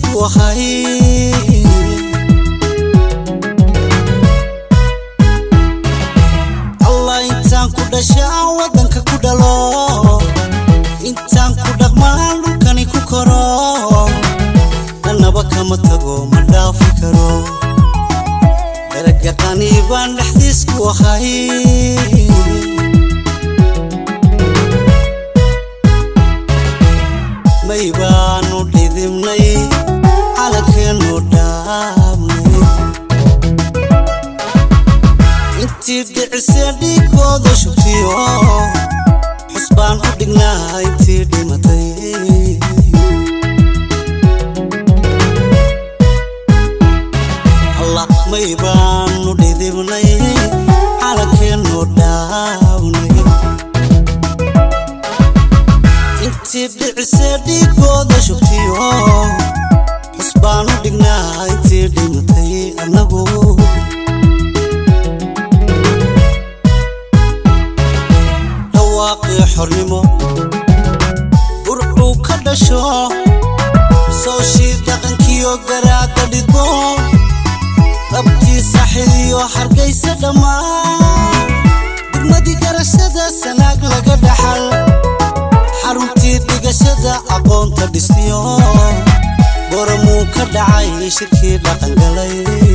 dalxiisku ahay allah intaan ku dhasha aan waddanka ku dhalo intaan ku dhaqmaan dhulkani ku koro dhanaba kama tago ma dhaafi karo daragaqani baan dhexdiisku ahay may baanu dhidibnay calankeenu dhaabnay intii dhicisee dhiigooda shugtiyo xus baan u dhignaa intii dhimatay allah may baanu dhidibnay calankeenu dhaabnay intii dhicisee dhiigooda shugtiyo xus baan u dhignaa intii dhimatay annagu dhawaaqii xornimo burcuu ka dhasho sooshii dhaqankiyo garaadda dhidbo dhabtii saxiliyo hargaysa dhammaan degmadii garashada sanaag laga dhaxal xaruntii dhigashada aqoonta dhistiyo goramuu ka dhacay shirkii dhaqangalay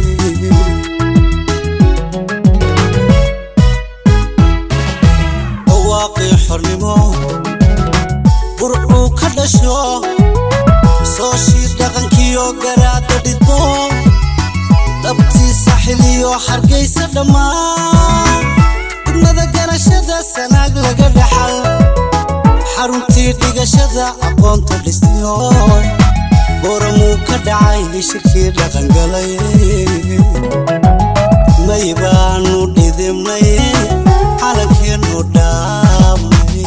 dhawaaqii xornimo burcuu ka dhasho sooshii dhaqankiyo garaadda dhidbo dhabtii saxiliyo hargaysa dhammaan degmada garashada sanaag laga dhaxal xaruntii dhigashada aqoonta dhistiyo booramuu ka dhacay shirkii dhaqangalay may baanu dhidibnay calankeenu dhaabnay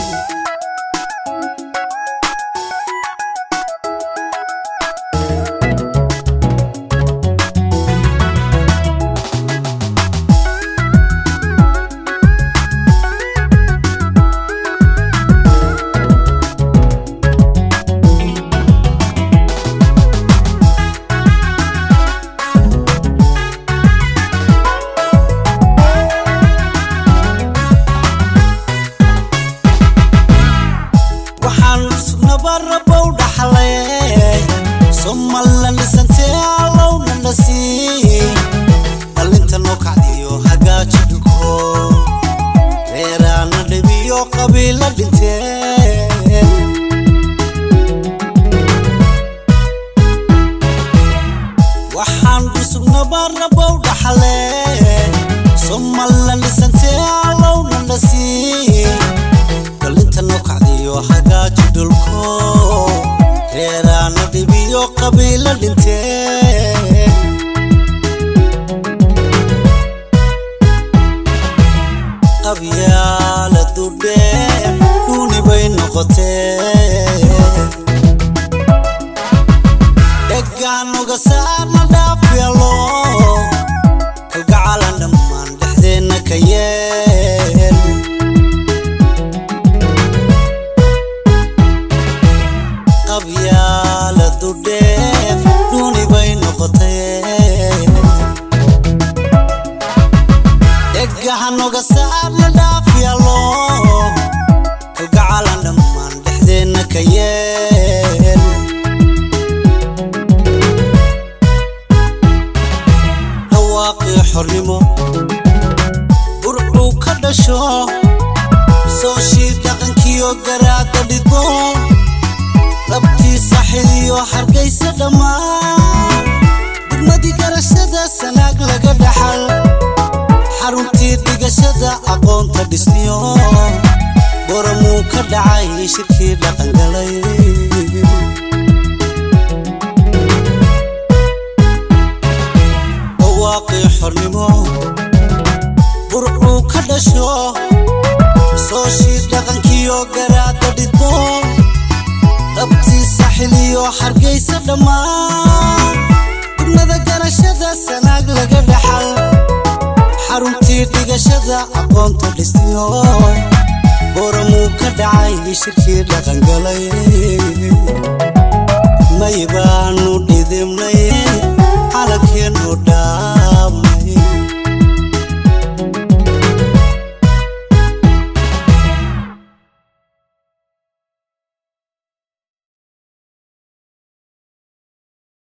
waxaan sugnaba rabow dhaxlay somalla dhisantee allowna dhasii dhalinta noo kacdiyo hagaaji dhulko reeraana dhibiyo qabiila dhintee waxaan dhusugnaba rabow dhaxlay somalla dhisantee allowna dhasii dhalinta noo kacdiyo hagaaji dhulko reeraana dhibiyo qabiila dhintee qabyaala dudhee dhuuni bay noqotee dhegaanuga saarna dhaafyalo kalgacalan dhammaan dhexdeenna ka yeel qabyaala dudheef dhuuni bay noqotee dhegahanoga saarna dhaafyalo kalgacalan dhammaan dhexdeenna ka yeel dhawaaqii xornimo burcuu ka dhasho sooshii dhaqankiyo garaadda dhidbo dhabtii saxiliyo hargaysa dhammaan degmadii garashada sanaag laga dhaxal xaruntii dhigashada aqoonta dhistiyo goramuu ka dhacay shirkii dhaqangalay dhawaaqii xornimo burcuu ka dhasho sooshii dhaqankiyo garaadda dhidbo dhabtii saxiliyo hargaysa dhammaan degmada garashada sanaag laga dhaxal xaruntii dhigashada aqoonta dhistiyo booramuu ka dhacay shirkii dhaqangalay may baanu